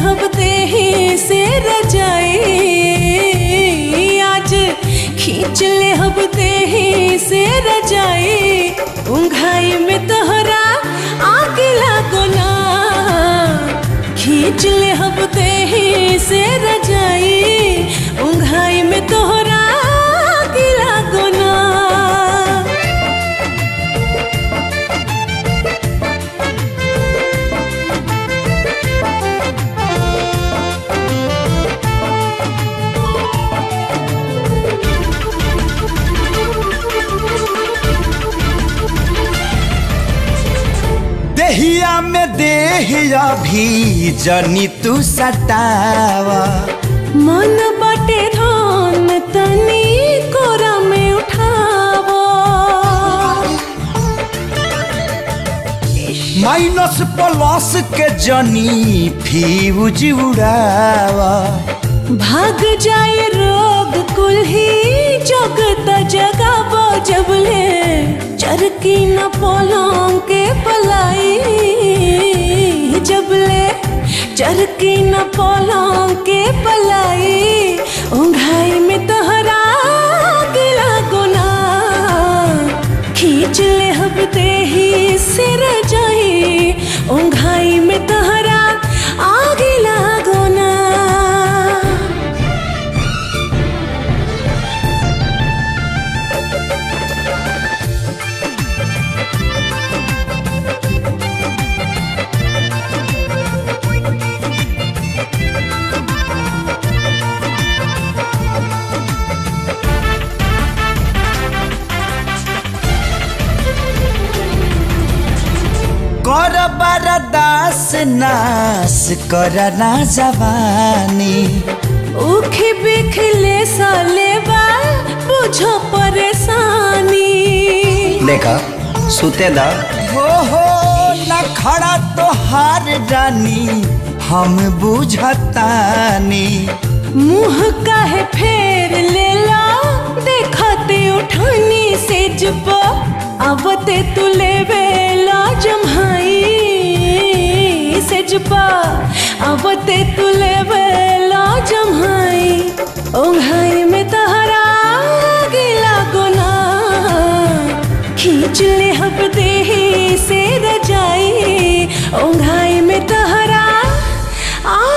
हबते ही से रजाई आज खींच ले हबते ही से रजाई उंघाई में तोहरा आग लागो ना खींच ले हबते ही से रजाई उंघाई में तोहरा आग लागो ना देहिया में देहिया भी जनी तू सतावा मन बाटे धान तनी कोरा में उठावो माइनस प्लस के जनी फ्यूज उड़ावा भाग जाए रोग कुल ही जगत जगाबो जबले चरकी न पोलों के पलाई जबले चरकी न पोलों के पलाई उंघाई में तोहरा गिला गुना खींच ले हबते ही सिर जाई उंघाई में तोहरा आगे लागो ना कर बरदास नास कर ना जवानी उखी बिखले साले बाल बुझो परेशानी देखा सुते दा हो हो न खड़ा तो हार रानी हम बुझतानी मुंह काहे फेर लेला देखते उठानी से जब आवते तू लेवे ला जम्हाई से जब आवते तू लेवे ला जम्हाई ओंघाई में तहरा गिला गुना खींच ले हबते ही से रजाई ओंघाई में तहरा आ